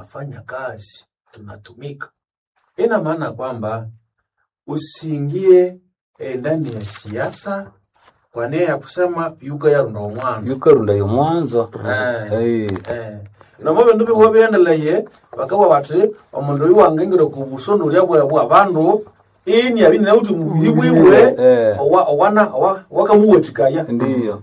tunafanya kazi, tunatumika. Ina maana kwamba usiingie eh, ndani ya siasa kwa nia ya kusema yuka yarunda omwanzo yukarunda yo mwanzo Eh. Eh, Eh, nomo bindu bihuwa biendeleye bakawa bati omundu oyu wangengire ku busondolya bwa bwa bandu ini abi nauti mubiri bwiwe Eh. owa owana owa wakamuwatikaya ndiyo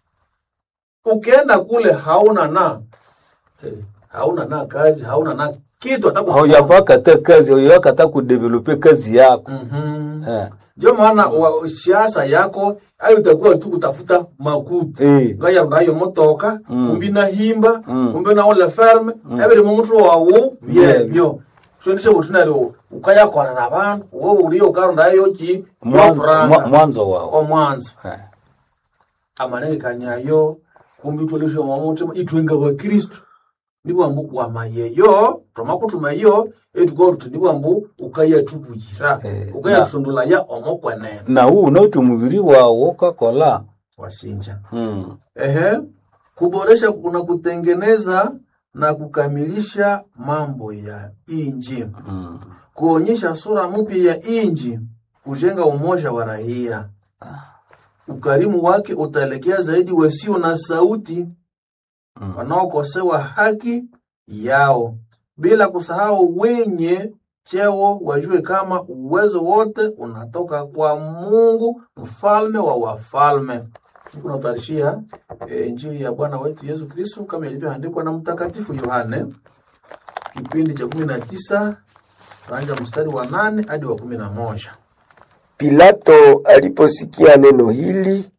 ukienda kule hauna na eh, hauna na kazi hauna na kitu hata ku- haujapakata kazi haujapakata kudevelope kazi yako Mhm. Eh, ndio maana wa- siasa yako ayo itakuwa tu kutafuta makuta eh, ngaya nayo motoka Mm. kumbi nahimba Mm. kumbi naole ferme ebiri mumutu wawu byebyo sondishe butunari ukayakona na bantu wowe uliyo ukarondayo ki mwanzo mwa- yofuranga mwanzo wao omwanzo Eh, amanengekanyayo kumbi utwalishe mwamutima itwenga bakristu nibwambu wamayeyo twamakuthumayo etuko tuti nibwambu ukayatubuyira Eh, ukayatundulaya omokwenene na huu unauti mubiri wawo ukakola wasinja Mm, Ehe, kuboresha kuna kutengeneza na kukamilisha mambo ya inji, mm. kuonyesha sura mpya ya inji, kujenga umoja wa raia. Ukarimu wake utaelekea zaidi wasio na sauti, Mm. wanaokosewa haki yao, bila kusahau wenye cheo wajue kama uwezo wote unatoka kwa Mungu, mfalme wa wafalme. Unatarishia e, Injili ya Bwana wetu Yesu Kristo kama ilivyoandikwa na Mtakatifu Yohane kipindi cha kumi na tisa tuanza mstari wa nane hadi wa kumi na moja. Pilato aliposikia neno hili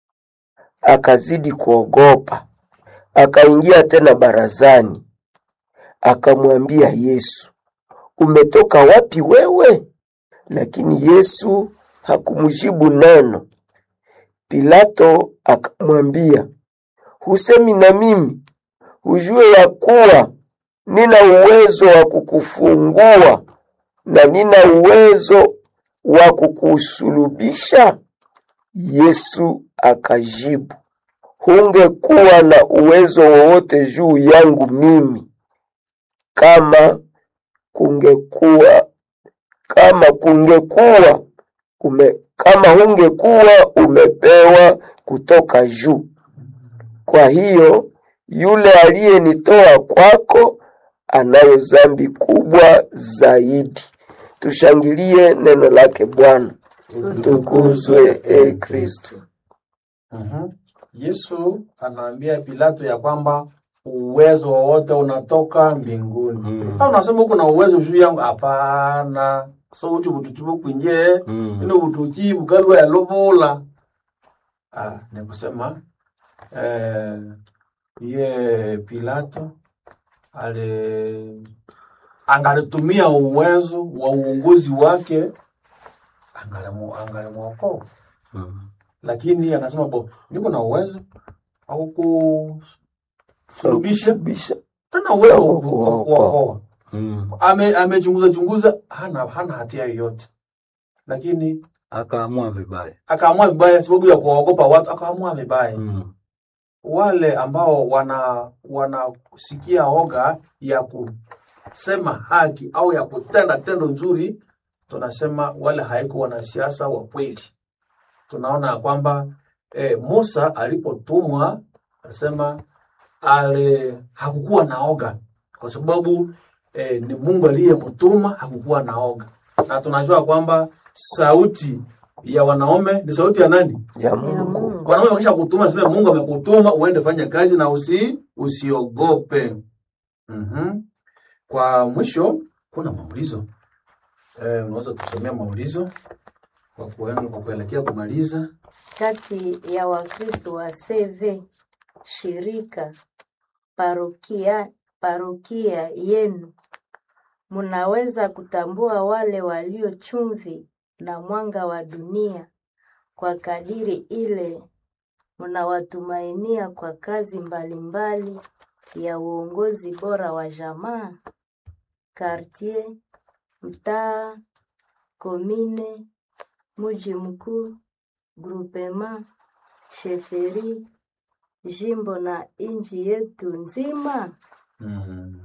akazidi kuogopa, akaingia tena barazani, akamwambia Yesu, umetoka wapi wewe? Lakini Yesu hakumjibu neno. Pilato akamwambia, husemi na mimi? Hujue ya kuwa nina uwezo wa kukufungua na nina uwezo wa kukusulubisha? Yesu akajibu, hungekuwa na uwezo wowote juu yangu mimi kama kungekuwa kama kungekuwa ume, kama hungekuwa umepewa kutoka juu. Kwa hiyo yule aliyenitoa kwako anayo dhambi kubwa zaidi. Tushangilie neno lake Bwana. Tukuzwe e Kristo. Mhm. Yesu anaambia Pilato ya kwamba uwezo wowote unatoka mbinguni. Mm. Au unasema uko na uwezo juu yangu? Hapana. So uchi butuchibu kwinje Mm. ino butuchi bukalwa ya lobola. Ah, ni kusema eh, ye Pilato ale angalitumia uwezo wa uongozi wake angalimu angalimwokoa Mm. lakini akasema bo niko na uwezo au kusulubisha Sulubisha. tena uwezo Au wa ku- kuokoa. kuokoa Mm. ame amechunguza chunguza hana hana hatia yoyote lakini akaamua vibaya akaamua vibaya sababu ya kuwaogopa watu akaamua vibaya mm. wale ambao wana wanasikia oga ya kusema haki au ya kutenda tendo nzuri tunasema wale haiko wanasiasa wa kweli tunaona ya kwamba e, Musa alipotumwa anasema ale hakukuwa na oga kwa sababu e, ni Mungu aliyemtuma, hakukuwa na oga, na tunajua kwamba sauti ya wanaume ni sauti ya nani? Ya Mungu. Wanaume wakisha kutuma, sema Mungu amekutuma uende fanya kazi na usi usiogope. Mhm. Kwa mwisho kuna maulizo eh, unaweza tusomea maulizo kwa kuenda kwa kuelekea kumaliza. kati ya Wakristo wa CV shirika parokia, parokia yenu munaweza kutambua wale walio chumvi na mwanga wa dunia kwa kadiri ile mnawatumainia kwa kazi mbalimbali ya uongozi bora wa jamaa, kartier, mtaa, komine, mji mkuu, grupema, sheferi, jimbo na nchi yetu nzima. Mm.